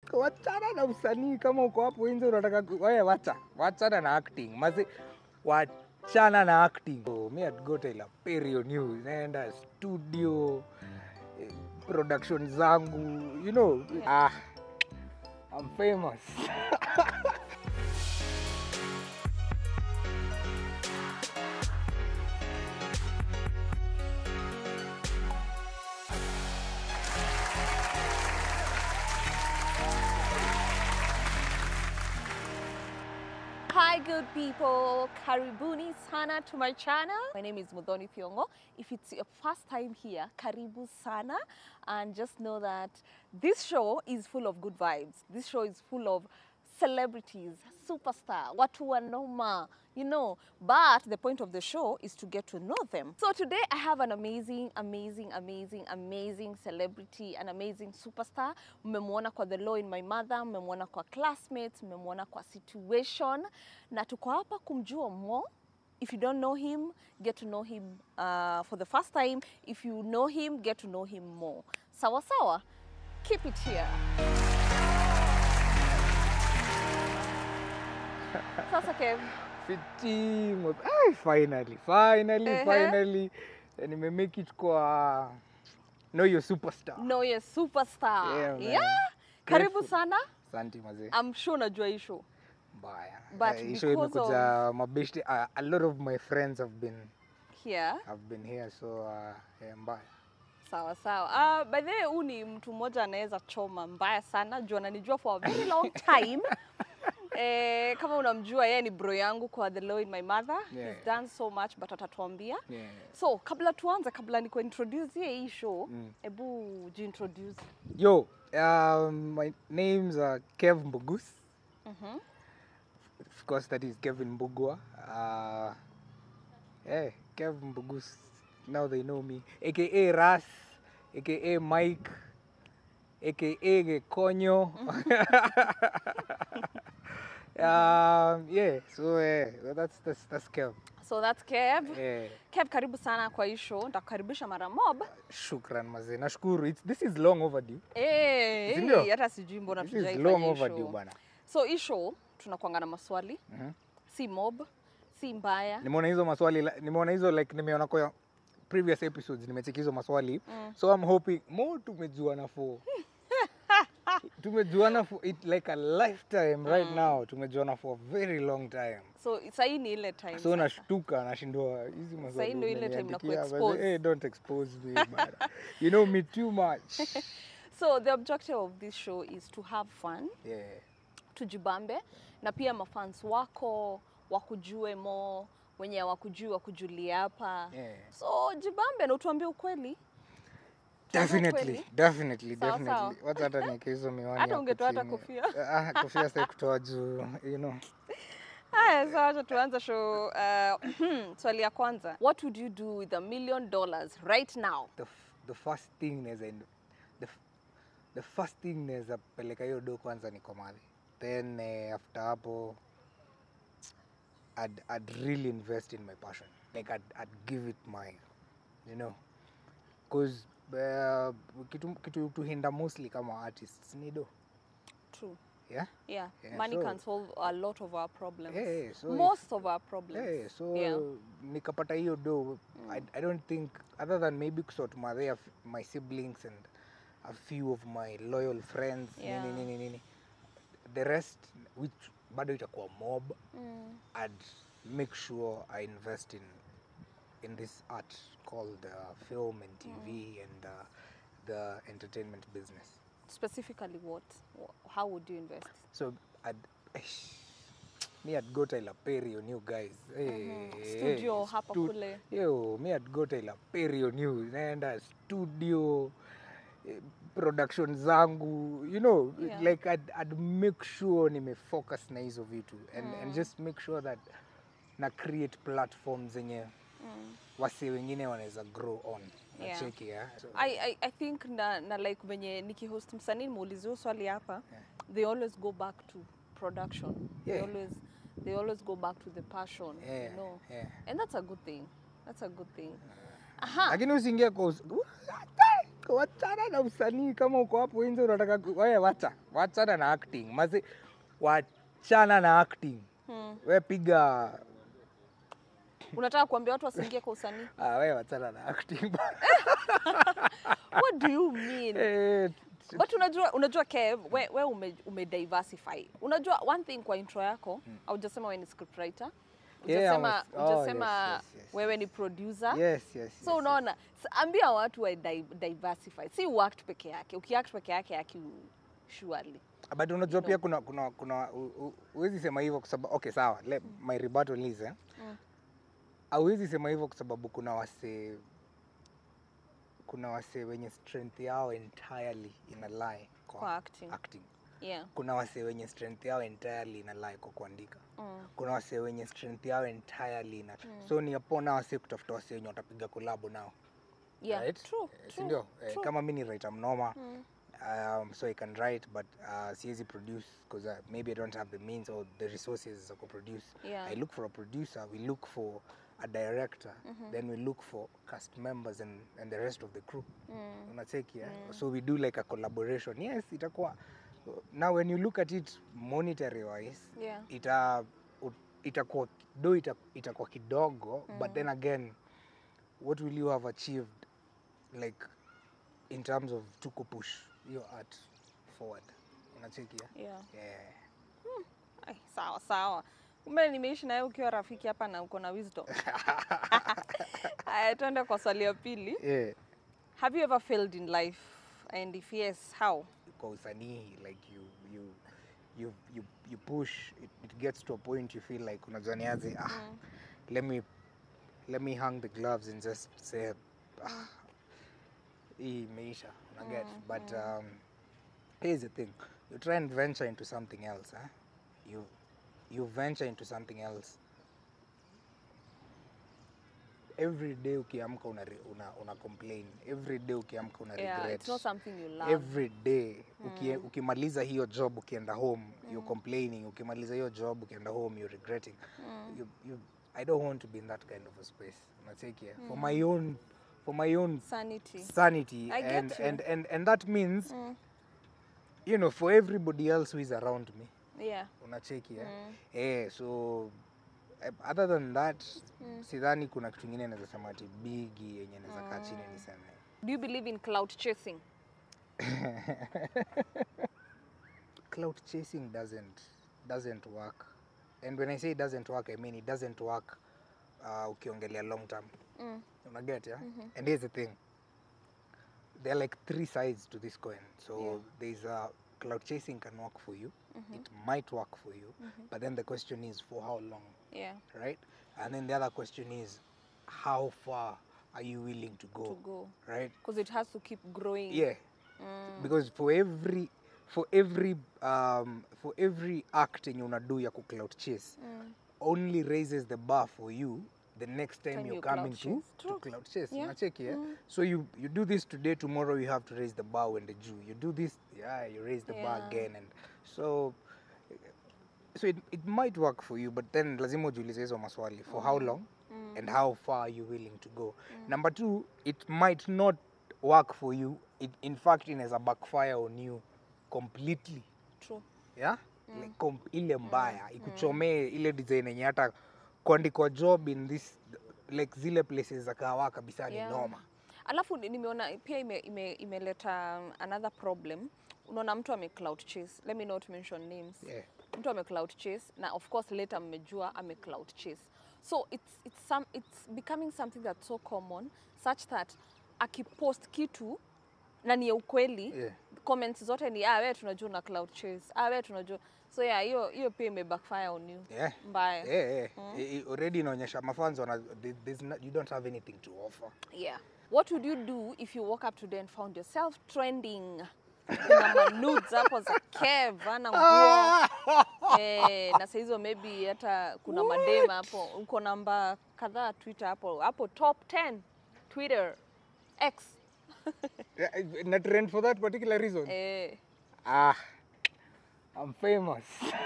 wachana na usanii kama uko hapo nje unataka ku- wewe wacha wachana na acting mazi wachana na acting so, me at go Taylor Perry news naenda studio eh, production zangu you know ah I'm famous Hi, good people. Karibuni sana to my channel. My name is Mudhoni Fiongo. If it's your first time here, karibu sana. And just know that this show is full of good vibes. This show is full of celebrities, superstar, watu wanoma, you know. But the point of the show is to get to know them. So today I have an amazing, amazing, amazing, amazing celebrity, an amazing superstar. Mmemwona kwa The Law in My Mother, mmemwona kwa Classmates, mmemwona kwa Situation, na tuko hapa kumjua more. If you don't know him, get to know him uh, for the first time. If you know him, get to know him more. Sawa sawa, keep it here. Sasa Kev, fitimo Ai, finally finally Ehe. finally Eh, nimemake it kwa know your superstar know your superstar. Yeah, man. yeah. Karibu Grateful. sana. asante mazee I'm sure unajua hii show. mbaya But Eh, hii show because imekuja mabeshte a, a lot of my friends have been Here. have been here so uh, yeah, mbaya Sawa sawa. Uh, by the way, huu ni mtu mmoja anaweza choma mbaya sana juu ananijua for a very long time. Eh, kama unamjua yeye ni bro yangu kwa The Law in My Mother. Yeah. He's done so much but atatuambia. yeah. So, kabla tuanze, kabla niko introduce hii show, Mm. hebu jiintroduce. yo um, my name's uh, kev mbugus Mhm. of course that is kevin mbugua uh, yeah, kev mbugus now they know me aka ras aka mike aka gekonyo um, yeah so yeah, that's, that's, that's kev So that's Kev. yeah. Kev, karibu sana kwa hii show. Nitakukaribisha mara mob. shukran mazee nashukuru It's, this is long overdue Eh, Si ndio? eh, hata sijui mbona this is long tujaifanya hii overdue show. bana So hii show tunakuanga na maswali, Mhm. si mob, si mbaya. nimeona hizo maswali la- nimeona hizo like nimeona kwa previous episodes nimecheki hizo maswali Mm. so i'm hoping more tumejuana for tumejuana for it like a lifetime right now tumejuana for a very long time So sahii ni ile time. so sasa. nashtuka nashindwa hizi maswali ndio ile time na umeniandikia, but, kuexpose. hey, don't expose me bana. you know me too much So the objective of this show is to have fun, yeah tujibambe na pia mafans wako wakujue mo wenye hawakujui wakujulie hapa. yeah So jibambe na utuambie ukweli. definitely kweli? definitely Sawa, definitely wacha hata niweke hizo miwani Hata hapo ungetoa hata chini. kofia. Ah, kofia sasa kutoa juu you know Haya, sawa, acha tuanze show. Uh, swali ya kwanza. What would you do with a million dollars right now? the, f- the first thing naweza in- the, f- the first thing naweza peleka hiyo do kwanza ni komadhi then eh, after hapo I'd, I'd really invest in my passion like I'd, I'd give it my you know cause uh, kitu, kitu tuhinda mostly kama artists ni do True. yeah Yeah, Yeah, money so- can solve a lot of our problems. Yeah, yeah, so if- Most of our problems. Yeah, so Yeah. nikapata hiyo do I, I don't think other than maybe kusort madhe my siblings and a few of my loyal friends Yeah. nini nini nini the rest which bado itakuwa mob Mm. I'd make sure I invest in in this art called uh, film and TV and uh, the entertainment business Specifically, what? Wh- How would you invest? so I'd me I'd go Tyler Perry on you guys hey, Mhm. hey, Studio hapa stu- kule. yo me I'd go Tyler Perry on you naenda studio eh, production zangu you know Yeah. like I'd, I'd make sure nimefocus na hizo vitu and, Mm. and just make sure that na create platforms zenye Mm. wasi wengine wanaweza grow on Yeah. nacheki yeah. so, I, I, I think na, na like venye nikihost msanii muuliziwa swali hapa Yeah. they always go back to production they Yeah. always they always go back to the passion yeah, you know yeah. and that's a good thing that's a good thing aha lakini usiingie kwa us- wachana na usanii kama uko hapo nje unataka ku- wewe wacha wachana na acting mazi wachana na acting Hmm. we piga Unataka kuambia watu wasiingie kwa usanii? ah, we wachana na acting What do you mean? Eh, But unajua unajua Kev, we, we ume, ume diversify. Unajua one thing kwa intro yako, haujasema wewe ni scriptwriter. Yeah, I Hujasema was- oh, hujasema yes, yes, yes, wewe ni producer. yes, yes, So yes, unaona, s- ambia watu wa di diversify. Si uact peke yake. Ukiact peke yake yaki surely. but unajua No. pia kuna kuna kuna u- u- huwezi sema hivyo kwa sababu okay sawa le, my rebuttal is eh Mm. hauwezi sema hivyo kwa sababu kuna wase kuna wase wenye strength yao entirely ina lie kwa, Kwa acting. acting Yeah. kuna wase wenye strength yao entirely ina lie kwa kuandika Mm. kuna wase wenye strength yao entirely ina so ni apona wase kutafuta wase wenye watapiga kolabo nao Yeah. right? True. Eh, si true, ndio Eh, true. kama mi ni writer mnoma Mm. um, so I can write but uh, siwezi produce because uh, maybe I don't have the means or the resources to produce. Yeah. I look for a producer, we look for a director, then we look for cast members and, and the rest of the crew. Mm. Unacheki, yeah? So we do like a collaboration. Yes, itakuwa now when you look at it monetary wise, Yeah. ita ut- itakuwa do ita, itakuwa kidogo but then again what will you have achieved like in terms of to push your art forward unacheki yeah? Yeah. Yeah. Ai, sawa sawa. Kumbe nimeishi naye ukiwa rafiki hapa na uko na wisdom. Aya, tuende kwa swali ya pili. Yeah. Have you ever failed in life? And if yes, how? kwa usanii like you you you you, you push it, it gets to a point you feel like unajua niaje ah let me let me hang the gloves and just say ah, hii imeisha una get but um, here's the thing you try and venture into something else eh? you you venture into something else every day ukiamka una, re- una, una complain every day ukiamka una Yeah, regret it's not something you love. every day uki, ukimaliza hiyo job ukienda home you're complaining ukimaliza hiyo job ukienda home you're regretting you, you, i don't want to be in that kind of a space unacheki eh? for my own for my own Sanity. sanity I get and, you. and and and that means Mm. you know for everybody else who is around me Yeah. unacheki eh? Mm. eh so eh, other than that sidhani kuna kitu ingine naweza sema ati bigi yenye naweza kaa chini niseme Do you believe in cloud chasing? cloud chasing doesn't doesn't work and when i say it doesn't work i mean it doesn't work uh, ukiongelea long term Mm. unaget yeah? and here's the thing there are like three sides to this coin so Yeah. there's a cloud chasing can work for you it might work for you but then the question is for how long Yeah. right and then the other question is how far are you willing to go, To go. right Because it has to keep growing. yeah Mm. because for every for every um, for every act yenye unadu ya ku cloud chase Mm. only raises the bar for you the next time Time you're you coming cloud to, chase. to True. cloud chase Yeah. unacheki yeah? Mm. so you you do this today tomorrow you have to raise the bar when the Jew you do this yeah you raise the bar Yeah. again and so so it, it might work for you but then lazima ujiulize hizo maswali for how long Mm. and how far are you willing to go number two it might not work for you it, in fact inaweza backfire on you completely True. yeah? like, com- ile mbaya ikuchomee ile design yenye hata kuandikwa job in this like zile places za kahawa kabisa ni Yeah. noma Alafu ni- nimeona pia ime, ime, imeleta um, another problem. Unaona mtu ame cloud chase. Let me not mention names. yeah. Mtu ame cloud chase na of course later mmejua ame cloud chase. So it's it's some it's becoming something that's so common such that akipost kitu na ni ya ukweli Yeah. comments zote ni ah, wewe tunajua una cloud chase. Ah, wewe tunajua. So yeah, hiyo hiyo pia ime backfire on you. Yeah. Mbaya. Yeah, yeah. I- I- already inaonyesha mafans wana there- there's not, you don't have anything to offer Yeah. What would you do if you woke up today and found yourself trending? Kuna manudes hapo za Kev ana nguo eh, na saa hizo maybe hata kuna madema hapo, uko namba kadhaa Twitter hapo hapo top 10 Twitter X Yeah, na trend for that particular reason eh, ah I'm famous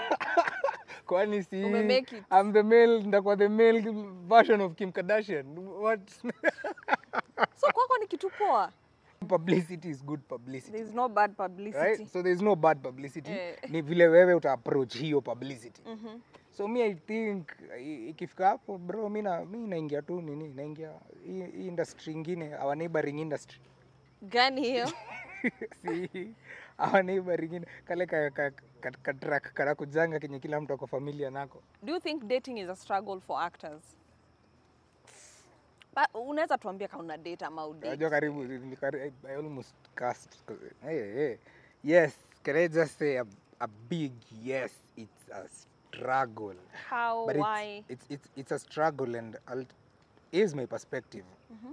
kwani si Ume make it. I'm the male ndakuwa the male version of Kim Kardashian what so kwako ni kitu poa publicity is good publicity There's no bad publicity. right so there's no bad publicity Eh. ni vile wewe uta approach hiyo publicity Mhm. so mi i think i- ikifika hapo bro mi na- mi naingia tu nini naingia hii hii industry ingine our neighboring industry Gani hiyo? si our neighboring in- kale ka, ka, ka, ka track kana kujanga kenye kila mtu ako familia nako Do you think dating is a struggle for actors? Ba- Unaweza tuambia kama una date ama udate? Unajua karibu ni kari- I, I almost cast hey, hey. yes can I just say a, a big yes it's a struggle How, but why? it's, it's, it's, it's a struggle and I'll, here's my perspective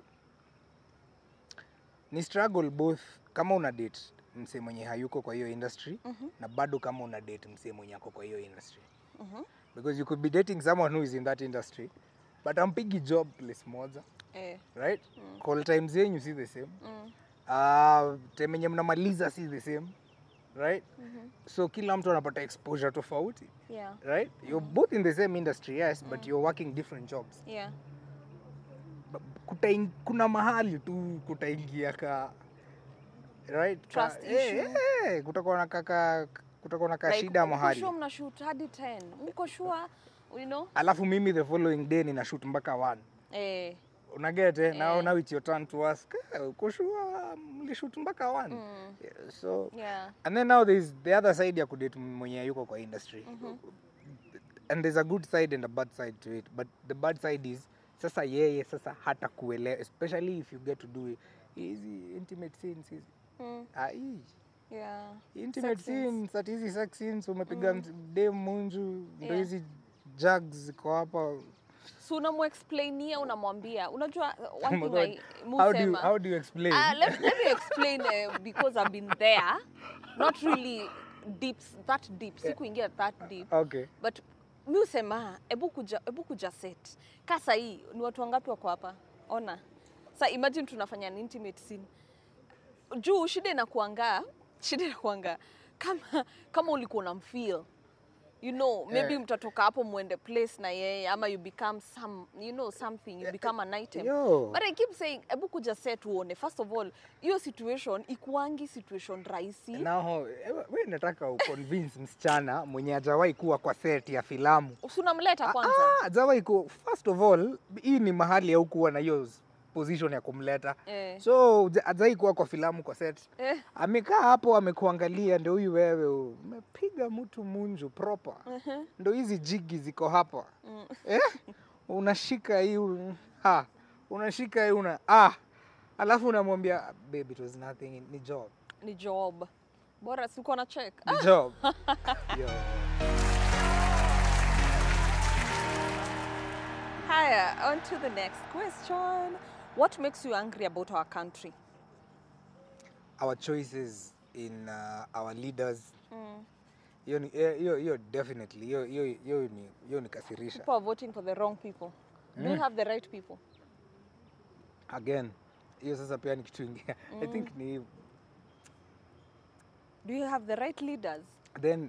ni struggle both kama una date msee mwenye hayuko kwa hiyo industry Mhm. na bado kama una date msee mwenye ako kwa hiyo industry Mhm. because you could be dating someone who is in that industry but ampigi job place moja Eh. right call times zenyu si the same Mm. uh, time yenye mnamaliza si the same right Mhm. so kila mtu anapata exposure tofauti Yeah. right you're both in the same industry yes but you're working different jobs Yeah. Ba- kutaing, kuna mahali tu kutaingia ka right Trust ka, eh, issue. eh, kutakuwa na kaka kutakuwa na Like, kashida uko mahali sure mna shoot hadi 10. Uko sure, you know? alafu mimi the following day nina shoot mpaka one Eh. unaget eh? now, Eh. now it's your turn to ask eh, uko sure mlishoot mpaka one Mm. yeah, so Yeah. and then now there's the other side ya kudate mwenye yuko kwa industry and there's a good side and a bad side to it but the bad side is sasa yeye sasa hata kuelewa especially if you get to do hizi intimate scenes hizi Mm. ah, hii Yeah. intimate Sex scenes. scenes ati hizi sex scenes umepiga mm. dem munju ndo Yeah. hizi jugs ziko hapa So unamuexplainia unamwambia unajua uh, one Oh my thing I God. how do you, musema how do you explain Uh, let, let me explain uh, because I've been there. Not really deep, that deep. Sikuingia that deep. okay But mi usema ebu kuja, ebu kuja set. Kasa hii ni watu wangapi wako hapa? Ona. Sa imagine tunafanya an intimate scene. Juu shida inakuanga, shida inakuanga kama kama ulikuwa unamfeel you know maybe Eh. mtatoka hapo muende place na yeye ama you become some you know something you become an item yo But I keep saying, ebu kuja set uone. First of all, hiyo situation ikuangi situation rahisi. Now, we nataka uconvince msichana mwenye hajawahi kuwa kwa set ya filamu Usunamleta kwanza. Ah, hajawahi ku first of all hii ni mahali haukuwa na hiyo position ya kumleta Eh. so huja- hajawahi kuwa kwa filamu kwa set Eh. amekaa hapo amekuangalia ndio huyu wewe umepiga mtu munju proper Mhm. ndo hizi jigi ziko hapa Mm. eh? unashika hii un- ha unashika hii una ah alafu unamwambia baby it was nothing ni job Ni job. Bora sikuwa na check. ni job Yo. Haya, on to the next question. What makes you angry about our country? our choices in uh, our leaders Mm. hiyo ni- hiyo hiyo- hiyo definitely hiyo hiyo hiyo ni hiyo nikasirisha People are voting for the wrong people. Do you Mm. have the right people? again hiyo sasa pia ni kitu ingine i think ni Do you have the right leaders? then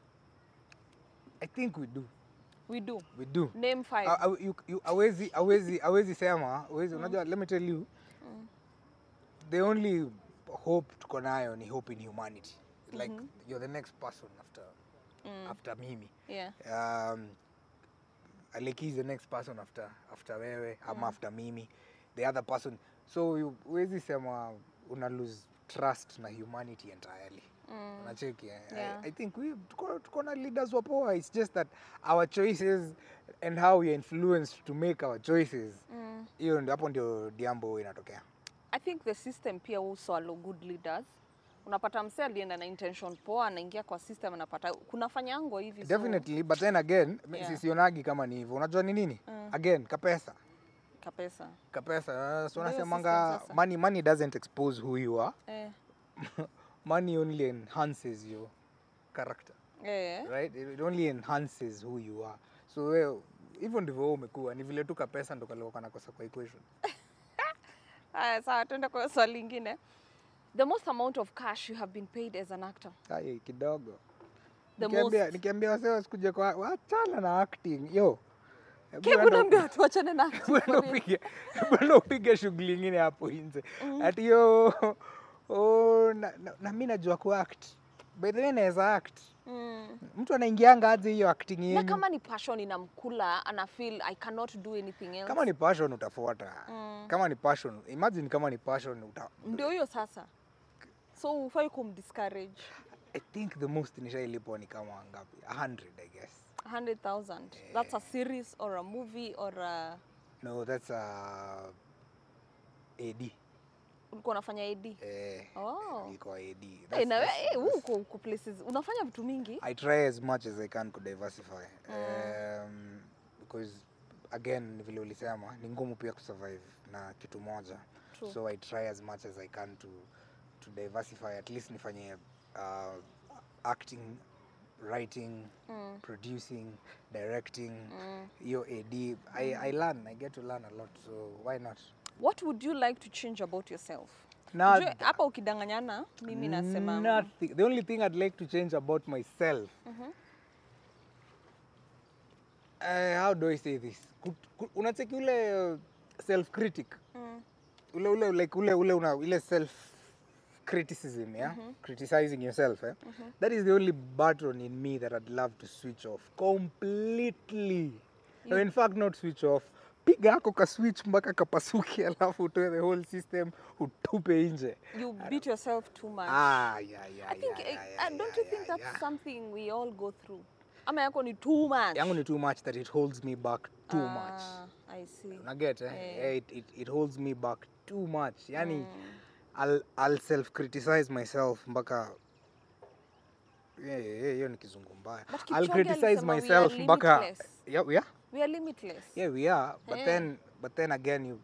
i think we do We do. we do Name five. A- a- you- you- hawezi hawezi hawezi sema hawezi unajua let me tell you the only hope tuko nayo ni hope in humanity like you're the next person after Mm. after mimi Yeah. um, Aleki is the next person after after wewe ama after mimi the other person so you- huwezi sema una lose trust na humanity entirely Mm. unacheki eh? Yeah. I, I think we tuko, tuko na leaders wapoa it's just that our choices and how we are influenced to make our choices Mm. hiyo ndio hapo ndio diambo inatokea I think the system pia also allow good leaders. Unapata msee alienda na intention poa, anaingia kwa system, anapata kunafanyango hivi. so- definitely but then again mi Yeah. sisionagi kama ni hivyo unajua ni nini Mm. again kapesa Kapesa. kapesa uh, so Ndio unasemanga system sasa. money money doesn't expose who you are Eh. money only enhances your character Eh. right it only enhances who you are so wewe hivyo ndivyo wewe umekuwa ni vile tu kapesa ndo kalikuwa kanakosa kwa equation Haya, sawa, tuende kwa swali lingine. The most amount of cash you have been paid as an actor. Ai, kidogo The nikiambia most- nikiambia wasee wasikuje kwa wachana na acting yo Hebu Kev enda- unaambia tuachane na acting Bwana for real. upige bwana upige shughuli ingine hapo nje ati yo oh, na, na, na mi najua kuact by the way naweza act Mm. mtu anaingianga aje hiyo acting na yenyu kama ni passion inamkula ana feel i cannot do anything else kama ni passion utafuata Mm. kama ni passion imagine kama ni passion uta ndio hiyo sasa so ufai kumdiscourage i think the most nishailipwa ni kama ngapi 100 i guess 100000 that's a series or a movie or a no that's uh, ad ulikuwa unafanya ad eh, oh ilikuwa ad hey, That's- na that's- hey, that's- uko uko places unafanya vitu mingi I try as much as I can to diversify um, because again ni vile ulisema ni ngumu pia kusurvive na kitu moja True. so I try as much as I can to to diversify at least nifanye uh, acting writing mm. producing directing Mm. hiyo AD I, I learn I get to learn a lot so why not what would you like to change about yourself Not- Ujue, hapa ukidanganyana mimi nasema nothing the only thing I'd like to change about myself Mhm. uh, how do I say this Kut- ku- unacheki ule uh, self critic mm. ule ule like ule ule una ile self criticism yeah criticizing yourself eh? that is the only button in me that I'd love to switch off completely no, in fact not switch off piga ako ka switch mpaka kapasuki alafu utoe the whole system utupe nje you beat yourself too much ah, yeah, yeah, I think, yeah, eh, yeah, uh, yeah, don't yeah, you think yeah, that's yeah. something we all go through? Ama yako ni too much. yangu ni too much that it holds me back too much Ah, I see. unaget eh? Eh. Eh, it, it, it holds me back too much yani Mm. I'll, I'll self criticize myself mpaka Yeah, yeah, yeah, hiyo ni kizungu mbaya But I'll Kipchoge criticize alisema we myself are mpaka limitless. yeah, yeah, We are limitless. yeah, we are but Eh. then but then again you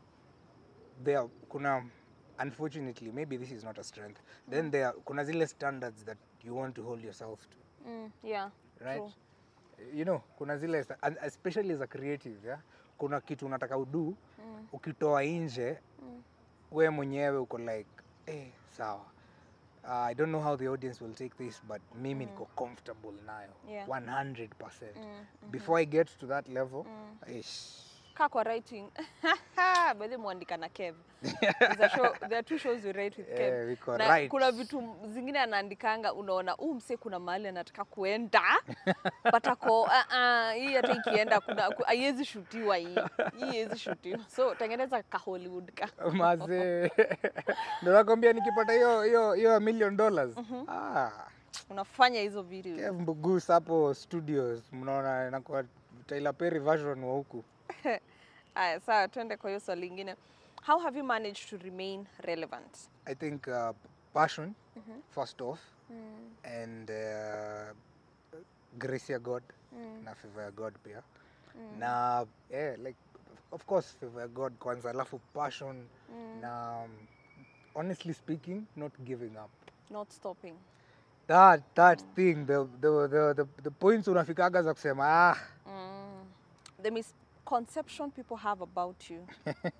there kuna unfortunately maybe this is not a strength then there kuna zile standards that you want to hold yourself to Mm, yeah. right True. you know kuna zile sta- and especially as a creative yeah? kuna kitu unataka udu Mm. ukitoa nje Mm. we mwenyewe uko like eh, sawa uh, i don't know how the audience will take this but mimi niko comfortable nayo Yeah. 100% Mm, before i get to that level Mm. ish, Kaa kwa writing. By the mwandika na Kev. There's a show, there are two shows we write with Kev. Eh, wiko na right. kuna vitu m- zingine anaandikanga unaona huu mse kuna mahali anataka kuenda but ako uh, uh, hii hata ikienda kuna ku- haiwezi shutiwa hii hii haiwezi shutiwa so tengeneza ka Hollywood ka maze ndo nakwambia nikipata hiyo hiyo hiyo a million dollars ah, unafanya hizo video Kev Mbugus hapo studios mnaona inakuwa Tyler Perry version wa huku Aya, sawa, tuende kwa hiyo swali lingine. How have you managed to remain relevant? I think uh, passion first off and uh, grace ya God na favor ya God pia na yeah, like of course favor ya God kwanza alafu passion na um, honestly speaking not giving up Not stopping. that that thing the, the, the, the, the points unafikaga za kusema ah Mm. The misconception people have about you.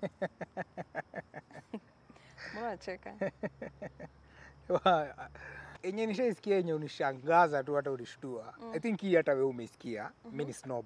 Mbona unacheka? enye nishaisikia yenye unishangaza tu hata unishtua i think hii hata we umeisikia mi ni snob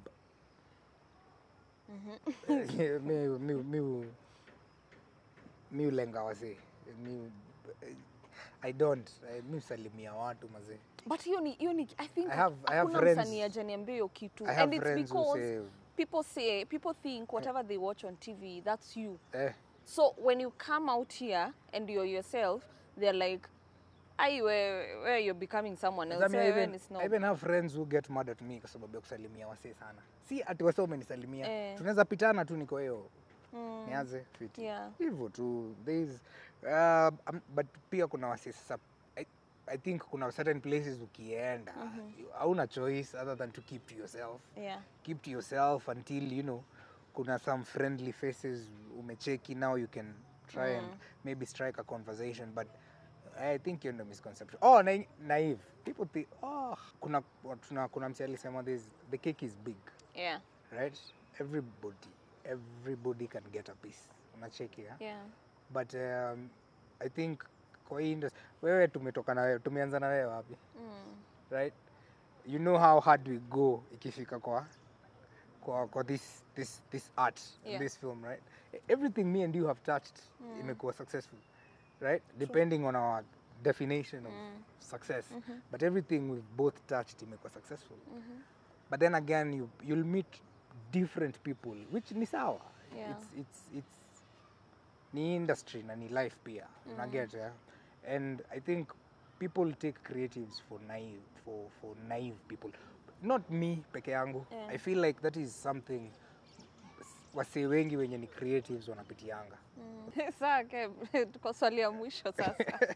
Eh, mi, mi, mi, mi ulenga wasee mi I don't I, mi usalimia watu mazee But hiyo ni hiyo ni I think I have- I have hakuna friends- msanii ajaniambia hiyo kitu. I And have it's friends who because say people say people think whatever they watch on TV that's you. eh, So when you come out here and you're yourself, they're like, "Ai, where, where you're becoming someone else." Sasa mi I Wewe even, ni I snob." even have friends who get mad at me kwa sababu ya kusalimia wasee sana si ati wasee umenisalimia Eh. tunaweza pitana tu niko hiyo Mm, nianze fiti yeah. hivyo tu there is uh, um, but pia kuna wasee sasa I, I think kuna certain places ukienda hauna choice other than to keep to yourself Yeah. keep to yourself until you know kuna some friendly faces umecheki now you can try and maybe strike a conversation but i think you're the misconception oh na, naive people think oh kuna kuna, kuna msi alisema this the cake is big Yeah. right everybody everybody can get a piece unacheki yeah? Yeah. but um, i think kwa hii industry wewe tumetoka na wewe tumeanza na wewe wapi Mm. right you know how hard we go ikifika kwa kwa, kwa this, this, this art Yeah. this film right everything me and you have touched imekuwa successful right depending on our definition of success but everything we've both touched imekuwa successful but then again you, you'll meet different people which ni sawa Yeah. it's, it's, it's ni industry na ni life pia unaget yeah? and i think people take creatives for naive for, for naive people not me peke yangu Yeah. i feel like that is something wasee wengi wenye ni creatives wanapitianga Sawa, Kev, tuko swali ya mwisho sasa.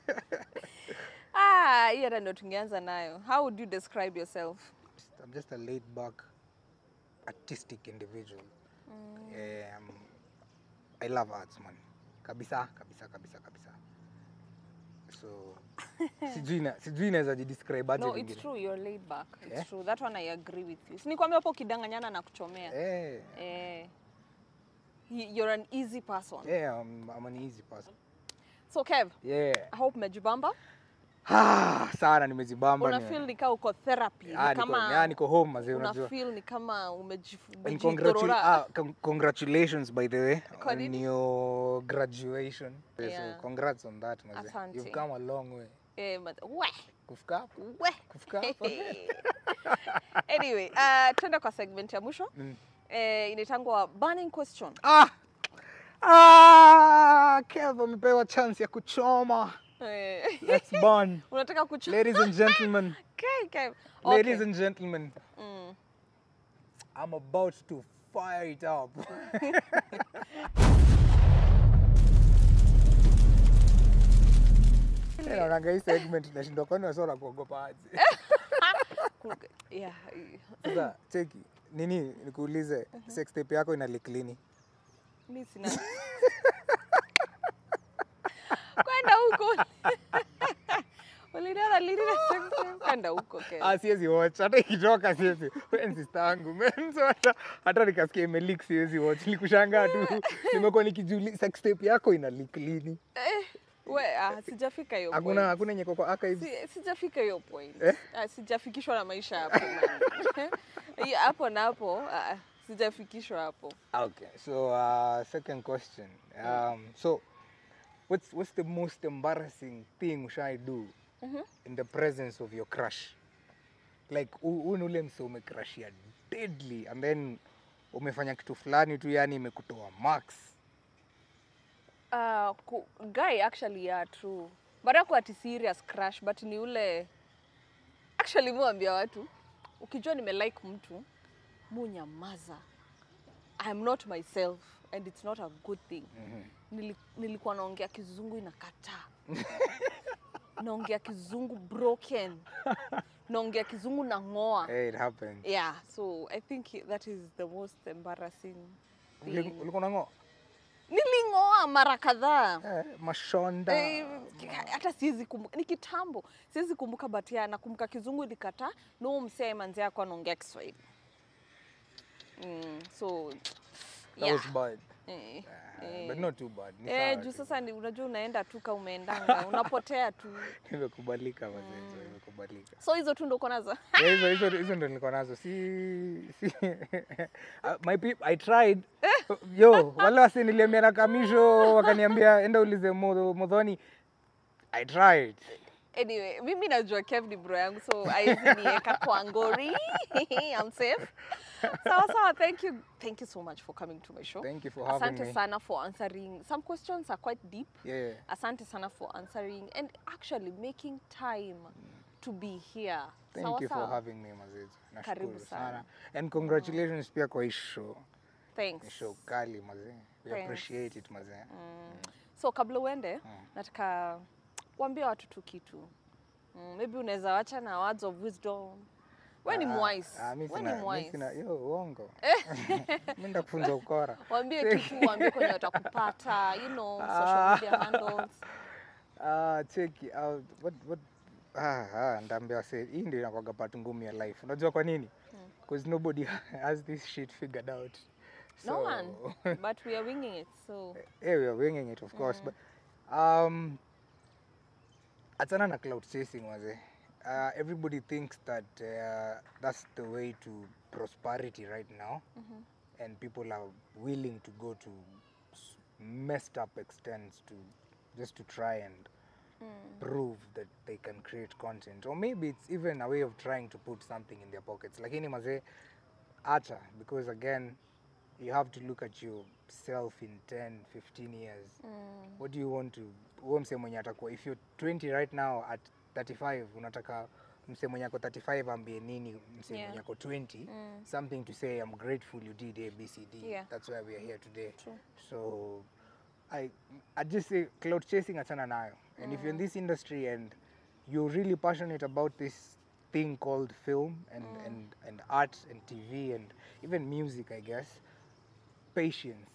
ah, hii hata ndio tungeanza nayo. How would you describe yourself? i'm just a laid back artistic individual um, i love arts man kabisa kabisa kabisa kabisa so sijui na- sijui naweza jidescribe aje No, it's vingine. true, you're laid back. It's Yeah. true. That one I agree with you. Si nikwambia hapo ukidanganyana na kuchomea. Eh, Eh. Y- You're an easy person. yeah, I'm, I'm an easy person. So Kev, Yeah. I hope umejibamba. Ah, sana nimezibamba. Una nime- feel ni kama uko therapy. Ah, Ni niko, kama ah, niko home mazee una unajua. feel ni kama umejif- And congratu- umejidhorora. ah, con- congratulations by the way Kwa on nini? your graduation. Yeah. So congrats on that mazee. Asante. You've come a long way. Eh, but- we, Kufika hapo? we. Kufika hapo? anyway, uh, tuende kwa segment ya mwisho Mm. eh, inaitangwa burning question Ah! Ah, Kev amepewa chance ya kuchoma. eh, Let's burn. unataka kuchu Ladies and gentlemen, okay, okay. ladies Okay. and gentlemen, Mm. I'm about to fire it up. Eh, naonanga hii segment nashindwa kwani wasio na kuogopa aje. Kuga- yeah, eh, Sasa cheki nini nikuulize sex tape yako ina leak lini? mi sina kwenda huko uliniona lini na sex tape? kwenda huko Ken. Ah, siwezi watch hata ikitoka siwezi. Wewe ni sister yangu man. So hata hata nikasikia ime leak siwezi watch. Nikushangaa tu. Nimekuwa nikijiuliza sex tape yako ina leak lini? Eh, we ah, sijafika hiyo Hakuna point. hakuna yenye iko kwa archives. Si- sijafika hiyo point Eh? ah, sijafikishwa na maisha hapo man. Hiyo hapo na hapo ah, sijafikishwa hapo Okay, so uh, second question. Um, so, what's what's the most embarrassing thing should I do in the presence of your crush? Like, huu ni ule mse umecrushia deadly and then umefanya kitu fulani tu, yani imekutoa max. uh, ku, guy actually yeah true but ako ati serious crush but ni ule actually muambia watu ukijua nimelike mtu munyamaza i am not myself and it's not a good thing Nili, nilikuwa naongea kizungu inakataa naongea kizungu broken naongea kizungu na ngoa Hey, it happens. yeah so i think that is the most embarrassing Uli- thing Ulikuwa unang'oa? niling'oa mara kadhaa Eh, mashonda. Eh, hata siwezi kumbuka ni kitambo siwezi kumbuka but ya nakumbuka kizungu ilikataa no msee manzi yako anaongea kiswahili mm, so That yeah. was bad. eh, Uh, eh. but not too bad. Ni Eh, sawa juu tu. sasa ni, unajua unaenda tu ka umeendanga unapotea tu Imekubalika mazee, so imekubalika. so hizo tu ndo uko nazo Yeah, hizo hizo hizo ndo nilikuwa nazo si si Uh, my peop, I tried yo wale wasi niliambia na kamisho wakaniambia enda ulize Mo- modhoni I tried anyway mimi najua kev ni bro yangu so aizi nieka kwa ngori I'm safe sawa sawa thank you thank you so much for coming to my show thank you for having asante me sana for answering some questions are quite deep yeah asante sana for answering and actually making time to be here thank sawa you for sawa having me mazizi Karibu nashukuru sana. sana and congratulations pia kwa hii show ni thanks show kali mazee we Thanks. appreciate it mazee so kabla uende nataka kuambia watu tu kitu mm, maybe unaweza wacha na words of wisdom we ni Ah, mwise ah, mi we sina- ni mi mwise sina- yo uongo mi ndakufunza ukora waambie kitu waambie kwenye watakupata you know social media handles Ah, cheki ah, what, what, ah, ah, ndaambia wase hii ndio inakwaga part ngumu ya life unajua kwa nini because nobody has this shit figured out no one but we are winging it so yeah, we are winging it of course but um achana na cloud chasing waze uh, everybody thinks that uh, that's the way to prosperity right now and people are willing to go to s- messed up extents to just to try and prove that they can create content or maybe it's even a way of trying to put something in their pockets lakini mazee acha because again you have to look at yourself in 10 15 years what do you want to huo msee mwenye atakuwa if you're 20 right now at 35 unataka msee mwenye ako 35 ambie nini msee Yeah. mwenye ako 20 something to say i'm grateful you did abcd Yeah. that's why we are here today True. so I, I just say cloud chasing achana nayo and if you're in this industry and you're really passionate about this thing called film and, and, and art and tv and even music i guess patience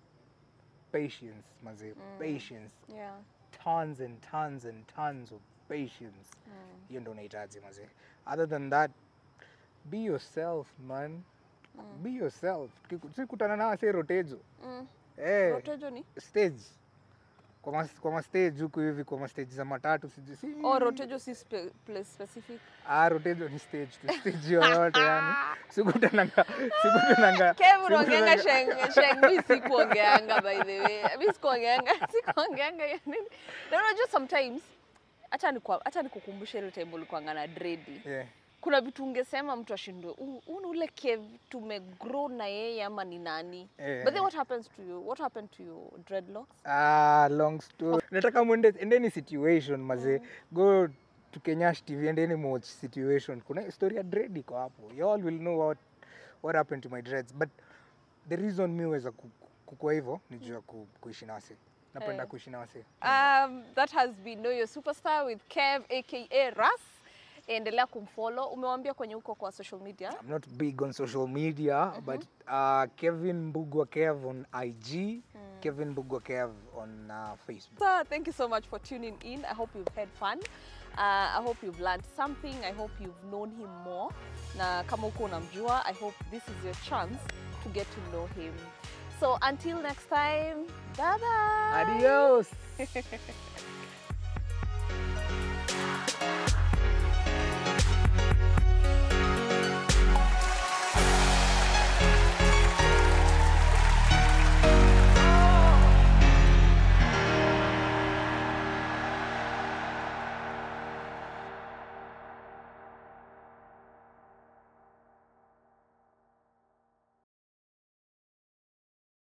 patience maze patience Yeah. tons and tons and tons of patience hiyo ndo unahitaji maze other than that be yourself man be yourself Tukiku- tukikutana na wase rotejo Mm. eh, Rotejo ni? stage kwa mas, kwa mastage huku hivi kwa mastage za matatu sijui si Oh, Rotejo si spe place specific. ah, rotejo ni stage tu stage yoyote yani sikutananga sikutananga Kev unaongeanga sikutananga- sheng sheng mi sikuongeanga by the way. Mi sikuongeanga sikuongeanga ya nini. Na unajua sometimes acha ni acha nikukumbushe ile time ulikuanga na dreadi. yeah. Kuna vitu ungesema mtu ashindwe. "Huu huu ni ule Kev tumegrow na yeye ama ni nani? Eh. But then what happens to you? What happened to your dreadlocks? Ah, long story. Nataka mwende endeni situation maze. Go to Kenyash TV endeni watch situation. Kuna story ya dread iko hapo. You all will know what what happened to my dreads. But the reason mi weza ku- ku- kukua hivyo ni juu ya ku, kuishi na wase. Napenda Eh. kuishi na wase. Um, that has been Know Your Superstar with Kev aka Ras. Endelea kumfollow. Umewambia kwenye huko kwa social media. I'm not big on social media, but uh, Kevin Mbugwa Kev on IG, Kevin Mbugwa Kev on uh, Facebook. So thank you so much for tuning in. I hope you've had fun. Uh, I hope you've learned something. I hope you've known him more. Na kama uko unamjua, I hope this is your chance to get to know him. So until next time, bye bye. Adios.